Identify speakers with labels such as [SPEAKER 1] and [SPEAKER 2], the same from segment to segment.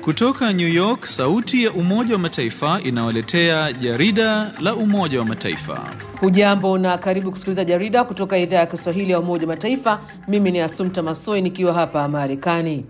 [SPEAKER 1] Kutoka New York, sauti ya Umoja wa Mataifa inawaletea jarida la Umoja wa Mataifa.
[SPEAKER 2] Hujambo na karibu kusikiliza jarida kutoka idhaa ya Kiswahili ya Umoja wa Mataifa. Mimi ni Asumta Masoi nikiwa hapa Marekani.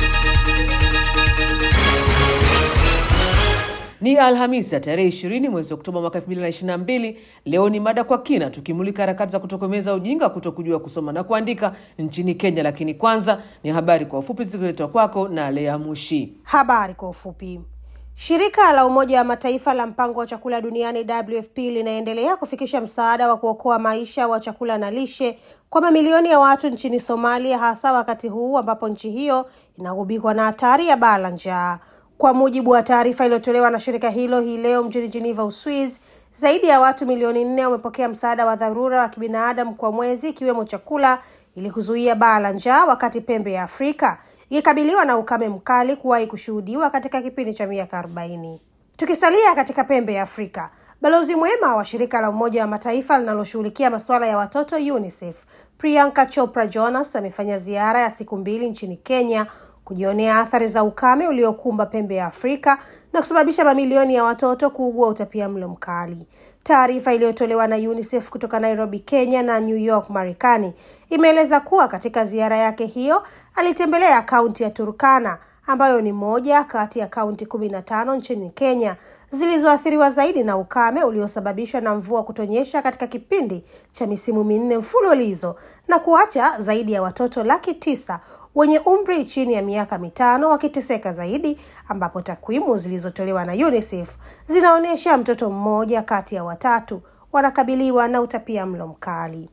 [SPEAKER 2] Ni Alhamisi ya tarehe 20 mwezi Oktoba mwaka 2022. Leo ni mada kwa kina, tukimulika harakati za kutokomeza ujinga kuto kujua kusoma na kuandika nchini Kenya. Lakini kwanza ni habari kwa ufupi zikiletwa kwako na Lea Mushi.
[SPEAKER 3] Habari kwa ufupi. Shirika la Umoja wa Mataifa la mpango wa chakula duniani WFP linaendelea kufikisha msaada wa kuokoa maisha wa chakula na lishe kwa mamilioni ya watu nchini Somalia, hasa wakati huu ambapo nchi hiyo inagubikwa na hatari ya baa la njaa. Kwa mujibu wa taarifa iliyotolewa na shirika hilo hii leo mjini Geneva, Uswizi, zaidi ya watu milioni nne wamepokea msaada wa dharura wa kibinadamu kwa mwezi, ikiwemo chakula ili kuzuia baa la njaa, wakati pembe ya Afrika ikikabiliwa na ukame mkali kuwahi kushuhudiwa katika kipindi cha miaka arobaini. Tukisalia katika pembe ya Afrika, balozi mwema wa shirika la Umoja wa Mataifa linaloshughulikia masuala ya watoto UNICEF Priyanka Chopra Jonas amefanya ziara ya siku mbili nchini Kenya kujionea athari za ukame uliokumba pembe ya Afrika na kusababisha mamilioni ya watoto kuugua utapiamlo mkali. Taarifa iliyotolewa na UNICEF kutoka Nairobi, Kenya na New York, Marekani imeeleza kuwa katika ziara yake hiyo alitembelea kaunti ya Turkana ambayo ni moja kati ya kaunti kumi na tano nchini Kenya zilizoathiriwa zaidi na ukame uliosababishwa na mvua kutonyesha katika kipindi cha misimu minne mfululizo na kuacha zaidi ya watoto laki tisa wenye umri chini ya miaka mitano wakiteseka zaidi, ambapo takwimu zilizotolewa na UNICEF zinaonyesha mtoto mmoja kati ya watatu wanakabiliwa na utapia mlo mkali.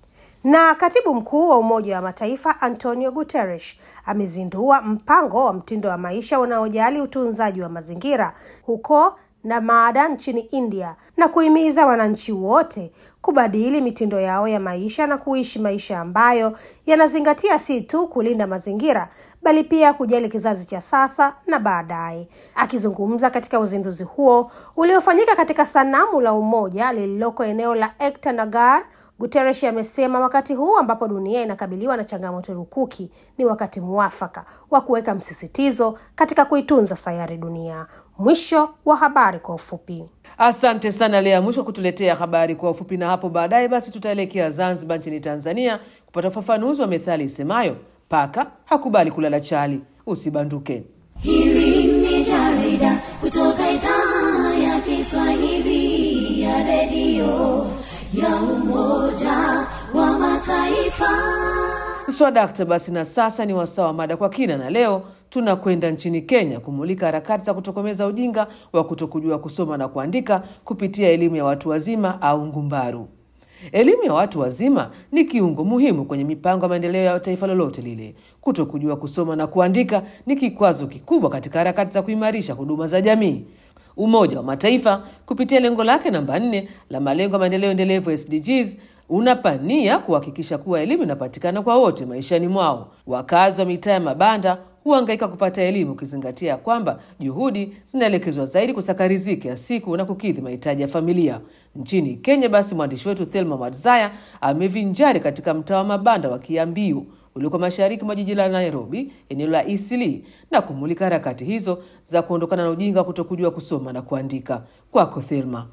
[SPEAKER 3] Na katibu mkuu wa Umoja wa Mataifa Antonio Guterres amezindua mpango wa mtindo wa maisha unaojali utunzaji wa mazingira huko Namada nchini India na kuhimiza wananchi wote kubadili mitindo yao ya maisha na kuishi maisha ambayo yanazingatia si tu kulinda mazingira bali pia kujali kizazi cha sasa na baadaye. Akizungumza katika uzinduzi huo uliofanyika katika sanamu la umoja lililoko eneo la Ekta Nagar, Guterres amesema wakati huu ambapo dunia inakabiliwa na changamoto lukuki ni wakati mwafaka wa kuweka msisitizo katika kuitunza sayari dunia. Mwisho wa habari kwa ufupi.
[SPEAKER 2] Asante sana Lea Mwisho kutuletea habari kwa ufupi, na hapo baadaye basi tutaelekea Zanzibar nchini Tanzania kupata ufafanuzi wa methali isemayo paka hakubali kulala chali. Usibanduke.
[SPEAKER 4] Hili ni jarida kutoka idhaa ya Kiswahili ya redio ya Umoja wa Mataifa.
[SPEAKER 2] Mswadakta basi, na sasa ni wasaa wa mada kwa kina, na leo tunakwenda nchini Kenya kumulika harakati za kutokomeza ujinga wa kutokujua kusoma na kuandika kupitia elimu ya watu wazima au ngumbaru. Elimu ya watu wazima ni kiungo muhimu kwenye mipango ya maendeleo ya taifa lolote lile. Kutokujua kusoma na kuandika ni kikwazo kikubwa katika harakati za kuimarisha huduma za jamii. Umoja wa Mataifa kupitia lengo lake namba nne la malengo ya maendeleo endelevu SDGs unapania kuhakikisha kuwa elimu inapatikana kwa wote maishani mwao. Wakazi wa mitaa ya mabanda huhangaika kupata elimu, ukizingatia kwamba juhudi zinaelekezwa zaidi kusaka riziki ya siku na kukidhi mahitaji ya familia. Nchini Kenya, basi mwandishi wetu Thelma Madzaya amevinjari katika mtaa wa mabanda wa Kiambiu ulioko mashariki mwa jiji la Nairobi, eneo la Eastleigh, na kumulika harakati hizo za kuondokana na ujinga wa kutokujua kusoma na kuandika. Kwako Thelma.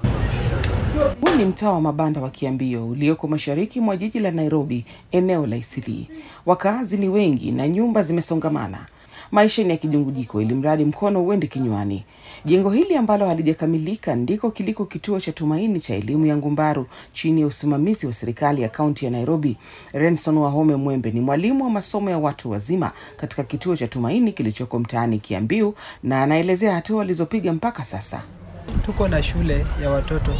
[SPEAKER 5] Huu ni mtaa wa mabanda wa Kiambio ulioko mashariki mwa jiji la Nairobi, eneo la Isilii. Wakaazi ni wengi na nyumba zimesongamana. Maisha ni ya kijungujiko, ili mradi mkono uende kinywani. Jengo hili ambalo halijakamilika ndiko kiliko kituo cha Tumaini cha elimu ya ngumbaru chini ya usimamizi wa serikali ya kaunti ya Nairobi. Renson Wahome Mwembe ni mwalimu wa masomo ya watu wazima katika kituo cha Tumaini kilichoko mtaani Kiambiu, na anaelezea hatua walizopiga mpaka sasa.
[SPEAKER 6] Tuko na shule ya watoto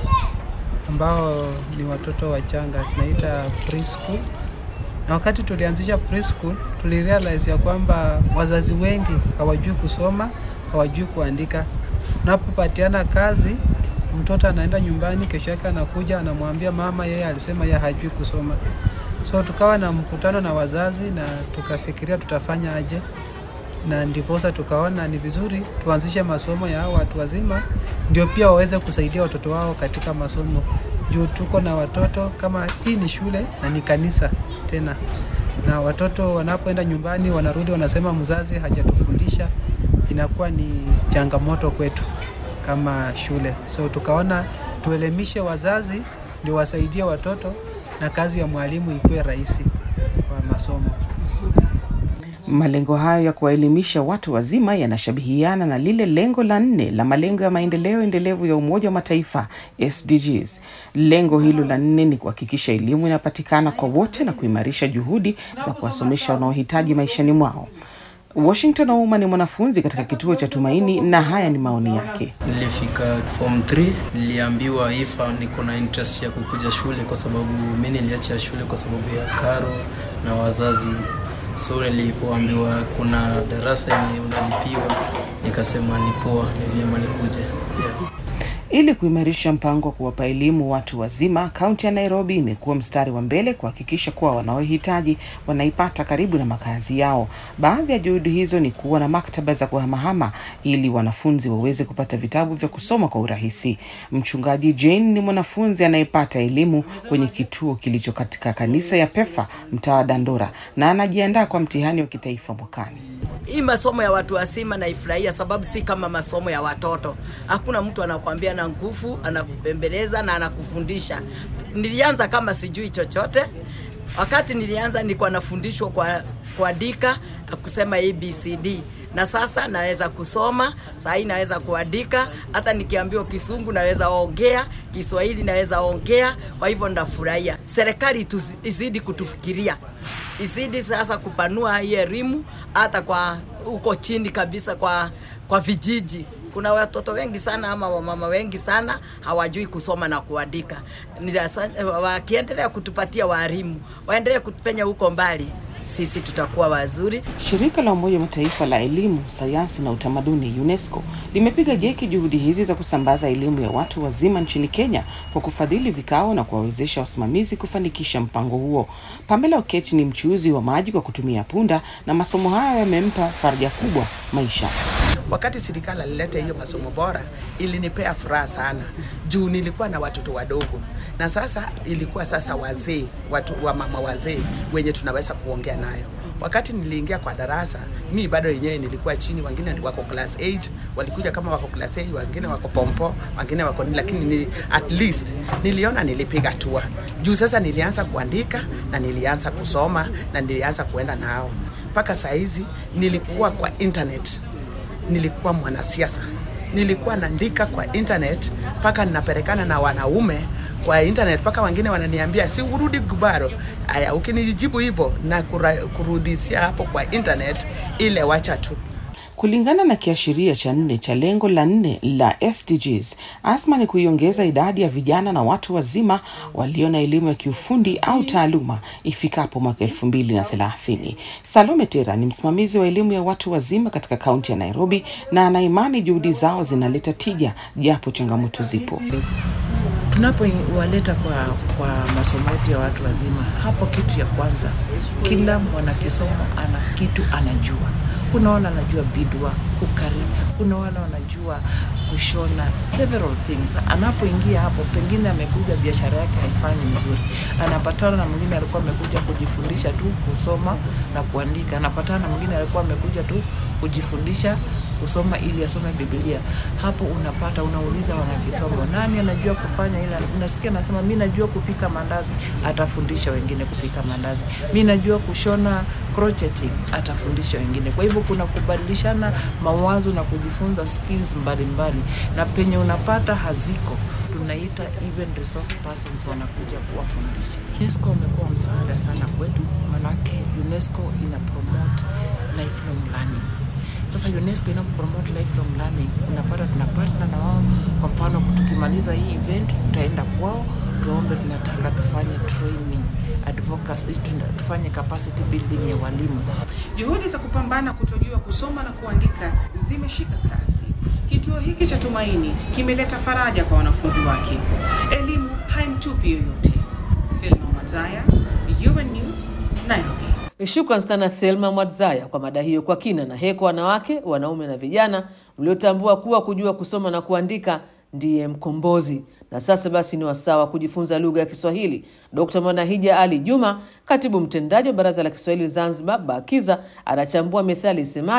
[SPEAKER 6] ambao ni watoto wachanga tunaita preschool. Na wakati tulianzisha preschool, tulirealize ya kwamba wazazi wengi hawajui kusoma, hawajui kuandika. Unapopatiana kazi, mtoto anaenda nyumbani, kesho yake anakuja anamwambia mama, yeye alisema yeye hajui kusoma. So tukawa na mkutano na wazazi na tukafikiria tutafanya aje, na ndiposa tukaona ni vizuri tuanzishe masomo ya hao watu wazima, ndio pia waweze kusaidia watoto wao katika masomo, juu tuko na watoto kama hii ni shule na ni kanisa tena, na watoto wanapoenda nyumbani wanarudi wanasema mzazi hajatufundisha inakuwa ni changamoto kwetu kama shule, so tukaona tuelimishe wazazi ndio wasaidie watoto na kazi ya mwalimu ikuwe rahisi kwa masomo.
[SPEAKER 5] Malengo hayo ya kuwaelimisha watu wazima yanashabihiana na lile lengo la nne la malengo ya maendeleo endelevu ya Umoja wa Mataifa SDGs. Lengo hilo la nne ni kuhakikisha elimu inapatikana kwa wote na kuimarisha juhudi za kuwasomesha wanaohitaji maishani mwao. Washington Ouma ni mwanafunzi katika kituo cha Tumaini na haya ni maoni yake.
[SPEAKER 7] Nilifika form 3 niliambiwa ifa niko na interest ya kukuja shule kwa sababu mi niliacha shule kwa sababu ya karo na wazazi. So nilipoambiwa kuna darasa yenye unalipiwa, nikasema ni poa, ni vyema nikuje. Yeah.
[SPEAKER 5] Ili kuimarisha mpango wa kuwapa elimu watu wazima, kaunti ya Nairobi imekuwa mstari wa mbele kuhakikisha kuwa wanaohitaji wanaipata karibu na makazi yao. Baadhi ya juhudi hizo ni kuwa na maktaba za kuhamahama ili wanafunzi waweze kupata vitabu vya kusoma kwa urahisi. Mchungaji Jane ni mwanafunzi anayepata elimu kwenye kituo kilicho katika kanisa ya Pefa mtaa wa Dandora na anajiandaa kwa mtihani wa kitaifa mwakani.
[SPEAKER 8] Hii masomo ya watu wazima naifurahia, sababu si kama masomo ya watoto. Hakuna mtu anakuambia na nguvu, anakupembeleza na anakufundisha. Nilianza kama sijui chochote. Wakati nilianza nilikuwa nafundishwa kwa kuandika na kusema ABCD na sasa naweza kusoma saa hii naweza kuandika, hata nikiambiwa Kisungu naweza ongea, Kiswahili naweza ongea. Kwa hivyo ndafurahia. Serikali tusi- izidi kutufikiria, izidi sasa kupanua hii elimu hata kwa huko chini kabisa, kwa kwa vijiji kuna watoto wengi sana ama wamama wengi sana hawajui kusoma na kuandika. Ni asa- Wakiendelea kutupatia walimu, waendelee kutupenya huko mbali, sisi tutakuwa wazuri.
[SPEAKER 5] Shirika la Umoja wa Mataifa la elimu, sayansi na utamaduni UNESCO limepiga jeki juhudi hizi za kusambaza elimu ya watu wazima nchini Kenya kwa kufadhili vikao na kuwawezesha wasimamizi kufanikisha mpango huo. Pamela Okech ni mchuuzi wa maji kwa kutumia punda na masomo hayo yamempa faraja kubwa maisha.
[SPEAKER 9] Wakati serikali alileta hiyo masomo bora, ilinipea furaha sana juu nilikuwa na watoto wadogo, na sasa ilikuwa sasa wazee, watu wa mama wazee wenye tunaweza kuongea nayo. Wakati niliingia kwa darasa, mi bado yenyewe nilikuwa chini, wengine wako class 8 walikuja kama wako class 8, wengine wako form 4, wengine wako nini, lakini ni, at least niliona nilipiga hatua juu. Sasa nilianza kuandika na nilianza kusoma na nilianza kuenda nao mpaka saa hizi nilikuwa kwa internet nilikuwa mwanasiasa, nilikuwa naandika kwa internet mpaka ninapelekana na wanaume kwa internet, mpaka wengine wananiambia si urudi Gubaro. Aya, ukinijibu hivyo na kura- kurudisia hapo kwa internet, ile wacha tu.
[SPEAKER 5] Kulingana na kiashiria cha nne cha lengo la nne la SDGs, azma ni kuiongeza idadi ya vijana na watu wazima walio na elimu ya kiufundi au taaluma ifikapo mwaka elfu mbili na thelathini. Salome Tera ni msimamizi wa elimu ya watu wazima katika kaunti ya Nairobi na anaimani juhudi zao zinaleta tija japo changamoto zipo.
[SPEAKER 10] tunapowaleta kwa, kwa masomo yetu ya watu wazima, hapo kitu ya kwanza, kila mwanakisomo ana kitu anajua. Kuna wale wanajua bidwa, kukari, kuna wale wanajua kushona, several things. Anapoingia hapo, pengine amekuja biashara yake haifanyi mzuri, anapatana na mwingine alikuwa amekuja kujifundisha tu kusoma na kuandika, anapatana na mwingine alikuwa amekuja tu kujifundisha kusoma ili asome Biblia. Hapo unapata unauliza wanakisomo, nani anajua kufanya ila, unasikia nasema mi najua kupika mandazi, atafundisha wengine kupika mandazi. Mi najua kushona crocheting, atafundisha wengine. Kwa hivyo kuna kubadilishana mawazo na kujifunza skills mbalimbali, na penye unapata haziko tunaita even resource persons wanakuja kuwafundisha. UNESCO umekuwa msaada sana kwetu, manake UNESCO ina promote lifelong learning. Sasa UNESCO ina promote lifelong learning, unapata tuna partner na wao. Kwa mfano, tukimaliza hii event tutaenda kwao tuombe, tunataka tufanye training advocacy, tuna- tufanye capacity building ya walimu.
[SPEAKER 5] Juhudi za kupambana kutojua kusoma na kuandika zimeshika kasi. Kituo hiki cha Tumaini kimeleta faraja kwa wanafunzi wake. Elimu haimtupi yoyote. Thelma Mwazaya, UN News, Nairobi.
[SPEAKER 2] Shukran sana Thelma Mwadzaya kwa mada hiyo kwa kina na heko wanawake, wanaume na vijana mliotambua kuwa kujua kusoma na kuandika ndiye mkombozi. Na sasa basi ni wasaa wa kujifunza lugha ya Kiswahili. Dkt Mwanahija Ali Juma, katibu mtendaji wa Baraza la Kiswahili Zanzibar, BAKIZA, anachambua methali isemayo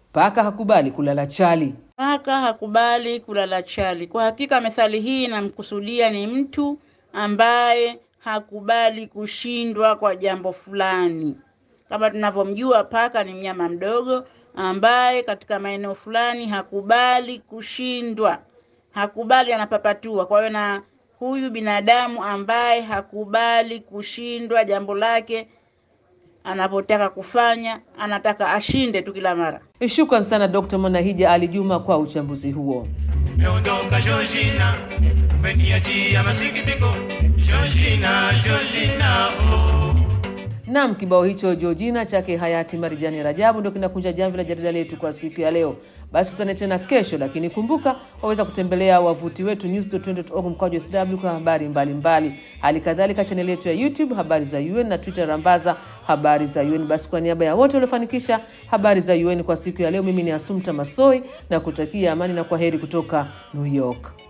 [SPEAKER 2] paka hakubali kulala chali.
[SPEAKER 11] Paka hakubali kulala chali. Kwa hakika methali hii inamkusudia ni mtu ambaye hakubali kushindwa kwa jambo fulani. Kama tunavyomjua, paka ni mnyama mdogo ambaye katika maeneo fulani hakubali kushindwa, hakubali, anapapatua. Kwa hiyo na huyu binadamu ambaye hakubali kushindwa jambo lake anapotaka kufanya, anataka ashinde tu kila mara.
[SPEAKER 2] Shukran sana Dr. Mwanahija Ali Juma kwa uchambuzi huo.
[SPEAKER 12] Meondoka Georgina, umeniachia masikitiko. Georgina, Georgina, oh.
[SPEAKER 2] Naam, kibao hicho Georgina chake hayati Marijani Rajabu ndio kinakunja jamvi la jarida letu kwa siku ya leo. Basi kutane tena kesho, lakini kumbuka waweza kutembelea wavuti wetu news.org mkwaju sw kwa habari mbalimbali. Hali kadhalika chaneli yetu ya YouTube habari za UN na Twitter rambaza habari za UN. Basi kwa niaba ya wote waliofanikisha habari za UN kwa siku ya leo, mimi ni Asumta Masoi na kutakia amani na kwaheri kutoka New York.